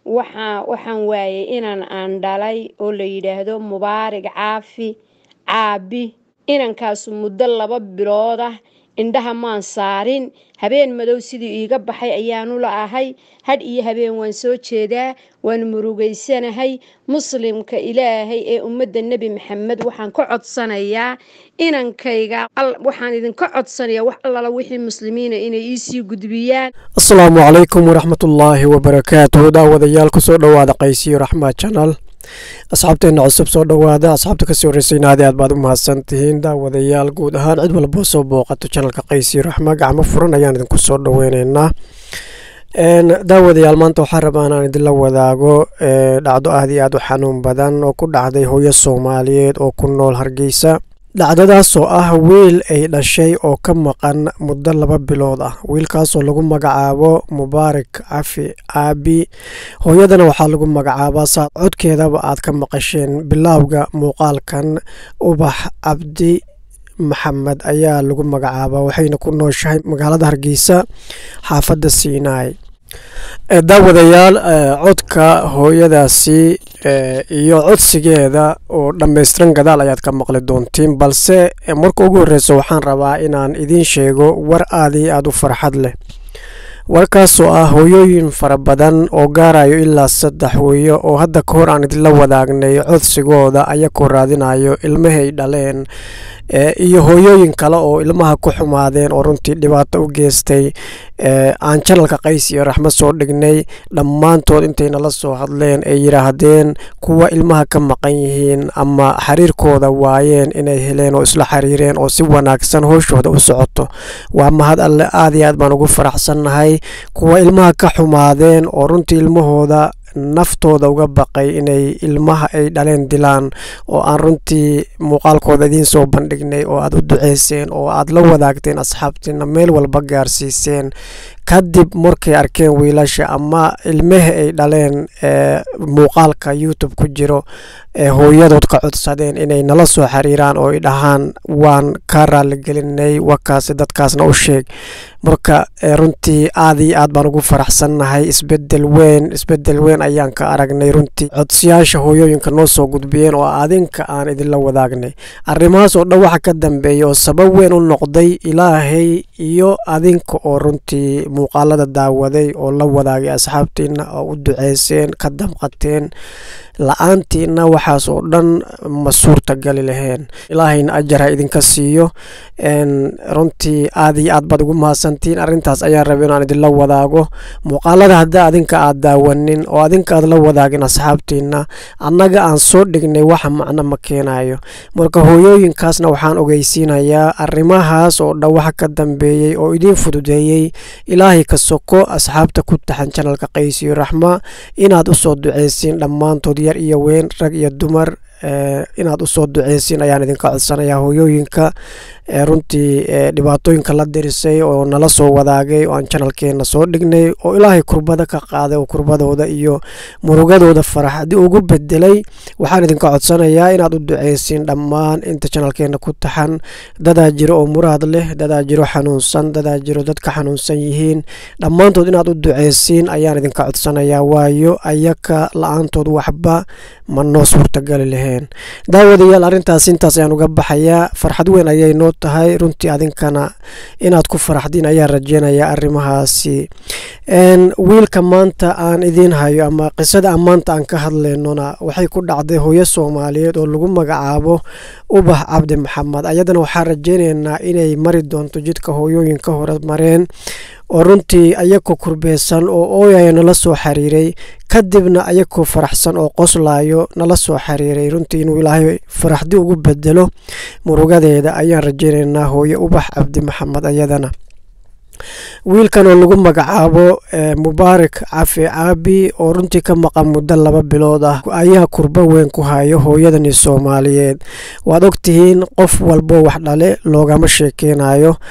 waxaa waxaan waayay inan aan dhalay oo la yidhaahdo mubaarig caafi caabi inankaasu muddo laba bilood ah indhaha maan saarin habeen madow sidii iiga baxay ayaanu la ahay hadh iyo habeen waan soo jeedaa waan murugaysanahay muslimka ilaahay ee ummadda nebi maxamed waxaan ka codsanayaa inankayga waxaan idinka codsanayaa wax allala wixii muslimiina inay iisii gudbiyaan asalaamu calaykum waraxmatullaahi wabarakaatuhu daawadayaal kusoo dhowaada qaysiyo raxmaa janal asxaabteenna cusub soo dhowaada asxaabta kasii horreysayna aad aad baad u mahadsan tihiin daawadayaal guud ahaan cid walboo soo booqato janalka qaysiyo raxma gacmo furan ayaan idinku soo dhoweyneynaa daawadayaal maanta waxaa rabaa inaan idinla wadaago dhacdo aad iyo aad u xanuun badan oo ku dhacday hooyo soomaaliyeed oo ku nool hargeysa dhacdadaasoo ah wiil ay dhashay oo ka maqan muddo laba bilood ah wiilkaasoo lagu magacaabo mubaarak cafi caabi hooyadana waxaa lagu magacaabaa saad codkeedaba aad ka maqasheen bilaawga muuqaalkan ubax cabdi maxamed ayaa lagu magacaabaa waxayna ku nooshahay magaalada hargeysa xaafadda siinaay daawadayaal codka hooyadaasi iyo codsigeeda oo dhammaystiran gadaal ayaad ka maqli doontiin balse marka ugu horreysa waxaan rabaa inaan idiin sheego war aad iyo aad u farxad leh warkaasoo ah hooyooyin fara badan oo gaarayo ilaa saddex hooyo oo hadda ka hor aan idinla wadaagnay codsigooda ayakoo raadinayo ilmahay dhaleen iyo hooyooyin kale oo ilmaha ku xumaadeen oo runtii dhibaato u geystay aan janalka qays iyo raxmad soo dhignay dhammaantood intay nala soo hadleen ay yidhaahdeen kuwa ilmaha ka maqan yihiin ama xiriirkooda waayeen inay heleen oo isla xiriireen oo si wanaagsan hooshooda u socoto waa mahad alle aad iyo aad baan ugu faraxsannahay kuwa ilmaha ka xumaadeen oo runtii ilmahooda naftooda uga baqay inay ilmaha ay dhaleen dilaan oo aan runtii muuqaalkooda idiin soo bandhignay oo aad u duceyseen oo aad la wadaagteen asxaabtiina meel walba gaarsiiseen kadib markay arkeen wiilasha ama ilmaha ay dhaleen muuqaalka youtube ku jiro ee hooyadood ka codsadeen inay nala soo xiriiraan oo ay dhahaan waan ka raaligelinay wakaasi dadkaasna u sheeg marka runtii aad iyo aad baan ugu faraxsannahay isbedel weyn isbedel weyn ayaan ka aragnay runtii codsiyaasha hooyooyinka noo soo gudbiyeen oo adinka aan idinla wadaagnay arrimahaas oo dhan waxa ka dambeeya oo sabab weyn u noqday ilaahay iyo adinka oo runtii muuqaalada daawaday oo la wadaagay asxaabtiina oo u duceyseen ka damqateen la-aantiina waxaas oo dhan ma suurtagali laheen ilaahayna ajar ha idinka siiyo runtii aad iyo aad baad ugu mahadsantiin arrintaas ayaan raba inaan idinla wadaago muuqaalada hadda adinka aad daawanin oo adinka aad la wadaagin asxaabtiina annaga aan soo dhignay waxa macno ma keenayo marka hooyooyinkaasna waxaan ogeysiinayaa arrimahaas oo dhan waxa ka dambeeyey oo idiin fududeeyey ilaahay ka soko asxaabta ku taxan janalka qaysiyo raxma inaad usoo duceysiin dhammaantood yar iyo weyn rag iyo dumar inaad usoo duceysiin ayaan idinka codsanayaa hooyooyinka runtii dhibaatooyinka la dirisay oo nala soo wadaagay oo aan janalkeena soo dhignay oo ilaahay kurbada ka qaaday oo kurbadooda iyo murugadooda faraxdi ugu bedelay waxaan idinka codsanayaa inaad u duceysiin dhammaan inta janalkeena ku taxan dadaa jiro oo muraad leh dadaa jiro xanuunsan dadaa jiro dadka xanuunsan yihiin dhammaantood inaad u duceysiin ayaan idinka codsanayaa waayo ayaka la-aantood waxba ma noo suurtagali lahayn daawadayaal arrintaas intaas ayaan uga baxayaa farxad weyn ayay noo tahay runtii adinkana inaad ku faraxdiin ayaan rajeynayaa arrimahaasi wiilka maanta aan idiin hayo ama qisada aan maanta aan ka hadlaynona waxay ku dhacday hooyo soomaaliyeed oo lagu magacaabo ubax cabdi maxamed ayadana waxaan rajeynaynaa inay mari doonto jidka hooyooyinka hore mareen oo runtii ayakoo kurbeysan oo ooyaya nala soo xiriiray kadibna ayakoo faraxsan oo qoslaayo nala soo xiriiray runtii inuu ilaahay faraxdi ugu bedelo murugadeeda ayaan rajeynaynaa hooye ubax cabdi maxamed ayadana wiilkan oo lagu magacaabo mubaarak cafi caabi oo runtii ka maqan muddo laba bilood ah ayaa kurbo weyn ku hayo hooyadani soomaaliyeed waad ogtihiin qof walbo wax dhale loogama sheekeynayo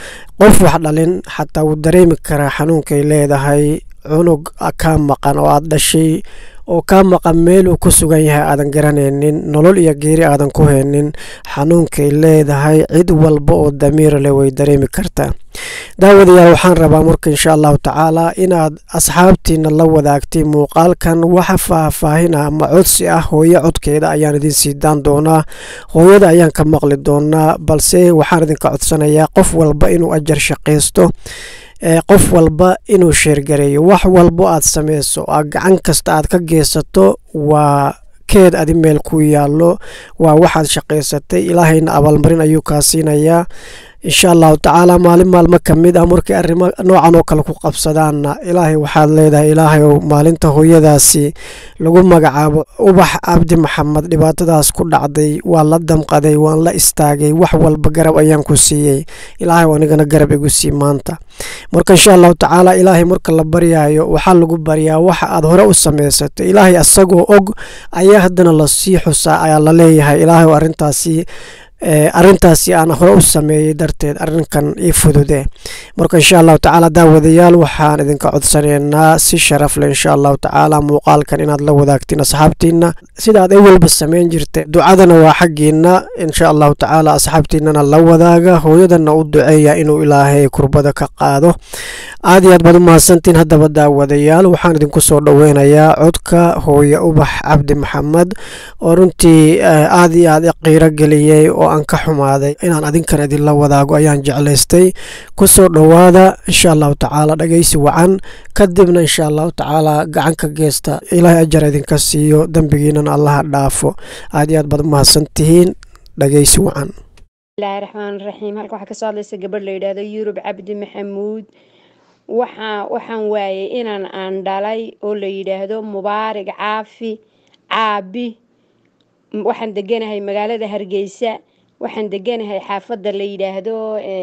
qof wax dhalin xataa wuu dareemi karaa xanuunkay leedahay cunug kaa maqan oo aad dhashay oo kaa maqan meeluu ku sugan yahay aadan garanaynin nolol iyo geeri aadan ku haynin xanuunkay leedahay cid walba oo damiir leh way dareemi kartaa daawadayaal waxaan rabaa marka insha allahu tacaala inaad asxaabtiina la wadaagtay muuqaalkan waxa faahfaahina ama codsi ah hooyo codkeeda ayaan idin sii daan doonaa hooyada ayaan ka maqli doonaa balse waxaan idinka codsanayaa qof walba inuu ajar shaqaysto qof walba inuu sheergareeyo wax walbo aad sameyso gacan kasta aad ka geysato waa keed adi meel ku yaallo waa waxaad shaqaysatay ilaahayna abaalmarin ayuu kaa siinayaa insha allahu tacaala maalin maalmo ka mid ah markay arrimo noocan oo kale ku qabsadaanna ilaahay waxaad leedahay ilaahay ow maalinta hooyadaasi lagu magacaabo ubax cabdi maxamed dhibaatadaas ku dhacday waa la damqaday waan la istaagay wax walba garab ayaan ku siiyey ilaahay anigana garab igu sii maanta marka insha allahu tacaala ilaahay marka la baryaayo waxaa lagu baryaa waxa aad hore u samaysatay ilaahay asagoo og ayaa haddana lasii xusaa ayaa la leeyahay ilaahay oo arrintaasi arrintaasi aan hore u sameeyey darteed arrinkan ii fudude marka insha allahu tacaala daawadayaal waxaan idinka codsanaynaa si sharaf leh insha allahu tacaala muuqaalkan inaad la wadaagtiin asxaabtiina sidaad awalba samayn jirta ducadana waa xaggiina insha allahu tacaala asxaabtiinana la wadaaga hooyadana u duceeya inuu ilaahay kurbada ka qaado aad iyo aad baad u mahadsantiin haddaba daawadayaal waxaan idinku soo dhoweynayaa codka hooye ubax cabdi maxamed oo runtii aad iyo aad qiiro geliyey oo aan ka xumaaday inaan adinkana idinla wadaago ayaan jeclaystay kusoo dhowaada insha allahu tacaala dhageysi wacan kadibna insha allahu tacaala gacanka geesta ilaahay ajar idinka siiyo dembigiinana allaha dhaafo aad iyo aad baad umahadsan tihiin dhageysi wacan bismillahi raxmaan raxiim halka waxaa kasoo hadlaysa gabadh la yidhaahdo yurub cabdi maxamuud waxaa waxaan waayay inaan aan dhalay oo la yidhaahdo mubaarig caafi caabi waxaan deganahay magaalada hargeysa waxaan deganahay xaafadda la yidhaahdo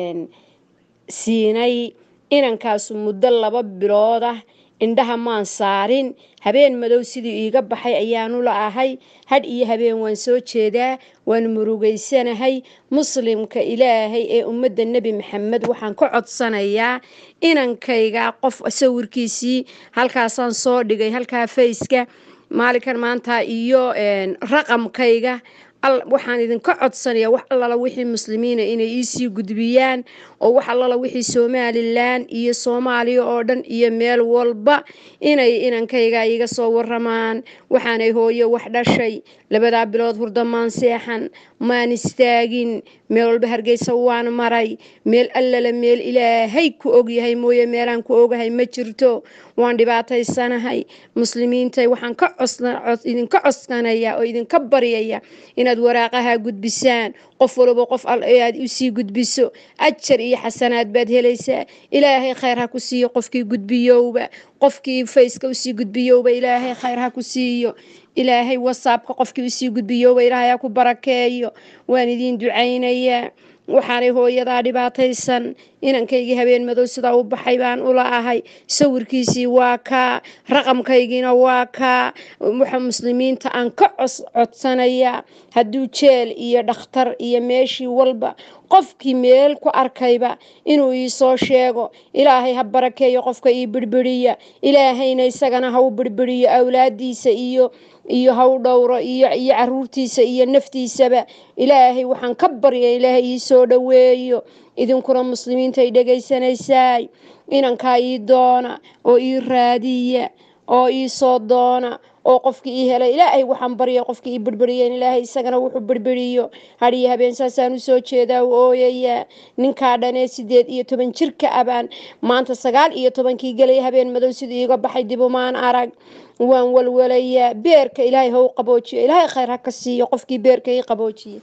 siinay inankaasu muddo laba bilood ah indhaha maan saarin habeen madow sidii iiga baxay ayaanu la ahay hadh iyo habeen waan soo jeedaa waan murugaysanahay muslimka ilaahay ee ummadda nebi maxamed waxaan ka codsanayaa inankayga qof sawirkiisii halkaasaan soo dhigay halkaa fayska maalinkan maanta iyo raqamkayga waxaan idinka codsanayaa wax allala wixii muslimiina inay iisii gudbiyaan oo wax allala wixii somalilan iyo soomaaliya oo dhan iyo meel walba inay inankayga iga soo waramaan waxaanay hooyo wax dhashay labadaa bilood hurda maan seexan maan istaagin meel walba hargeysa waan maray meel allala meel ilaahay ku ogyahay mooye meelaan ku ogahay ma jirto waan dhibaataysanahay muslimiintay waxaan ka idinka codsanayaa oo idinka baryaya inaad waraaqaha gudbisaan qof walba qof aad usii gudbiso ajar iyo xasanaad baad helaysaa ilaahay khayr ha ku siiyo qofkii gudbiyowba qofkii fayska usii gudbiyowba ilaahay khayr ha ku siiyo ilaahay wasaabka qofkii usii gudbiyowba ilaahay ha ku barakeeyo waan idiin ducaynayaa waxaanay hooyadaa dhibaataysan inankaygii habeen madow sidaa u baxay baan ula ahay sawirkiisii waa kaa raqamkaygiina waa kaa waxa muslimiinta aan ka codsanayaa hadduu jeel iyo dhakhtar iyo meeshii walba qofkii meel ku arkayba inuu ii soo sheego ilaahay ha barakeeyo qofka ii birbiriya ilaahayna isagana ha u birbiriyo awlaadiisa iyo iyo ha u dhowro iyo iyo caruurtiisa iyo naftiisaba ilaahay waxaan ka barya ilaahay ii soo dhoweeyo idinkuna muslimiinta ay dhegaysanaysaay inankaa ii doona oo ii raadiya oo ii soo doona oo qofkii ii helay ilaahay waxaan barya qofkii ii birbiriyeen ilaahay isagana wuxuu birbiriyo hadhiyo habeen saasaan usoo jeedaa u ooyayaa ninkaa dhanee sideed iyo toban jirka abaan maanta sagaal iyo tobankii gelay habeen madow siduu iiga baxay dibumaan arag waan walwalayaa beerka ilaahay ha u qaboojiyo ilaahay khayr ha ka siiyo qofkii beerka ii qaboojiye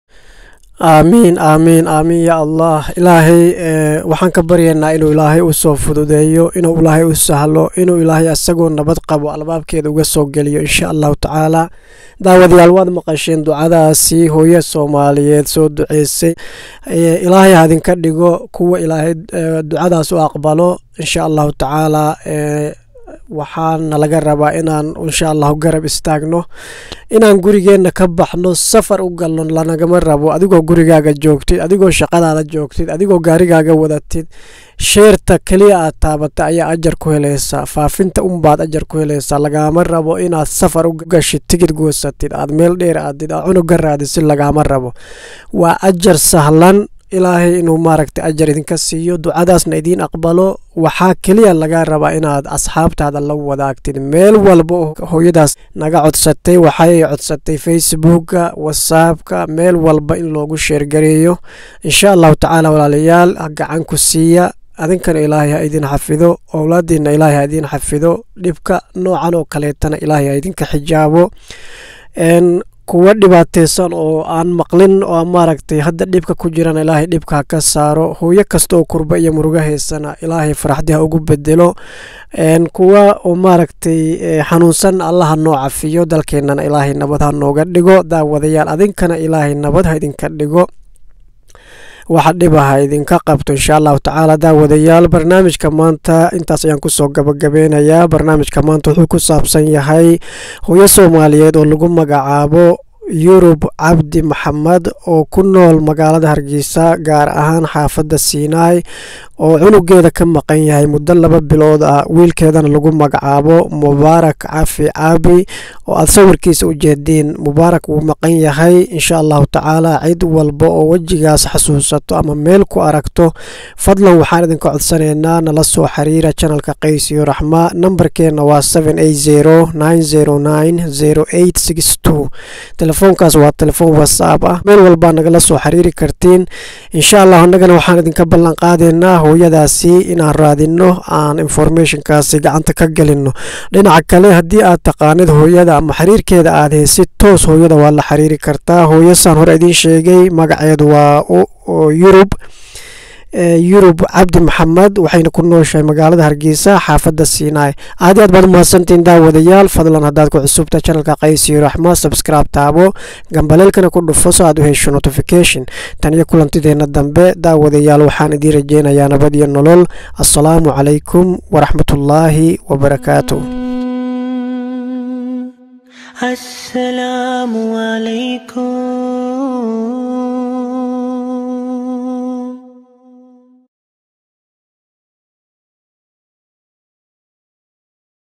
aamiin aamiin aamiin ya allah ilaahay waxaan ka baryaynaa inuu ilaahay u soo fududeeyo inuu ilaahay u sahlo inuu ilaahay asagoo nabad qabo albaabkeeda uga soo geliyo insha allahu tacaala daawadayaal waad maqasheen ducadaasi hooyo soomaaliyeed soo duceysay ilaahay hadinka dhigo kuwa ilaahay ducadaas u aqbalo insha allahu tacaala waxaana laga rabaa inaan insha allahu garab istaagno inaan gurigeenna ka baxno safar u galno lanagama rabo adigoo gurigaaga joogtid adigoo shaqadaada joogtid adigoo gaarigaaga wadatid sheerta keliya aad taabata ayaa ajar ku helaysaa faafinta unbaad ajar ku helaysaa lagaama rabo inaad safar u gashid tigid goosatid aad meel dheer aadid aad cunuga raadisid lagaama rabo waa ajar sahlan ilaahay inuu maaragtay ajar idinka siiyo ducadaasna idiin aqbalo waxaa keliya laga rabaa inaad asxaabtaada la wadaagtid meel walba hooyadaas naga codsatay waxay codsatay facebooka whatsappka meel walba in loogu sheergareeyo insha allahu tacaala walaalayaal gacan ku siiya adinkana ilaahay ha idin xafido owlaadiina ilaahay ha idin xafido dhibka noocan oo kaleetana ilaahay ha idinka xijaabo kuwa dhibaateysan oo aan maqlin oo maaragtay hadda dhibka ku jirana ilaahay dhibka ha ka saaro hooyo kasta oo kurba iyo muruga haysana ilaahay faraxdii ha ugu bedelo kuwa oo maaragtay xanuunsan allaha noo cafiyo dalkeenana ilaahay nabad ha nooga dhigo daawadayaal adinkana ilaahay nabad ha idinka dhigo waxa dhibaha idinka qabto insha allahu tacaala daawadayaal barnaamijka maanta intaas ayaan kusoo gabagabeynayaa barnaamijka maanta wuxuu ku saabsan yahay hooyo soomaaliyeed oo lagu magacaabo yurub cabdi maxamed oo ku nool magaalada hargeysa gaar ahaan xaafadda siinaay oo cunugeeda ka maqan yahay muddo laba bilood ah wiilkeedana lagu magacaabo mubaarak cafi caabi oo aad sawirkiisa u jeediin mubaarak wuu maqan yahay insha allahu tacaala cid walba oo wejigaas xasuusato ama meel ku aragto fadlan waxaan idinka codsanaynaa nala soo xiriira janalka qays iyo raxma nambarkeena waa telefoonkaas waa telefoon whatsapp ah meel walbaa nagala soo xiriiri kartiin insha allah annagana waxaan idinka ballan qaadaynaa hooyadaasi inaan raadino aan informationkaasi gacanta ka gelino dhinaca kale haddii aad taqaanid hooyada ama xiriirkeeda aad heysid toos hooyada waa la xiriiri kartaa hooyasaan hore idiin sheegay magaceedu waa yurub yurub cabdi maxamed waxayna ku nooshahay magaalada hargeysa xaafadda siinaay aad aad baad umahadsantiin daawadayaal fadlan haddaad ku cusubta janalka qaysiyo raxma subscribe taabo gambaleelkana ku dhufo so aad u hesho notification tan iyo kulantideenna dambe daawadayaal waxaan idiin rajeynayaa nabad iyo nolol assalaamu calaykum waraxmatullaahi wabarakaatu السلام عليكم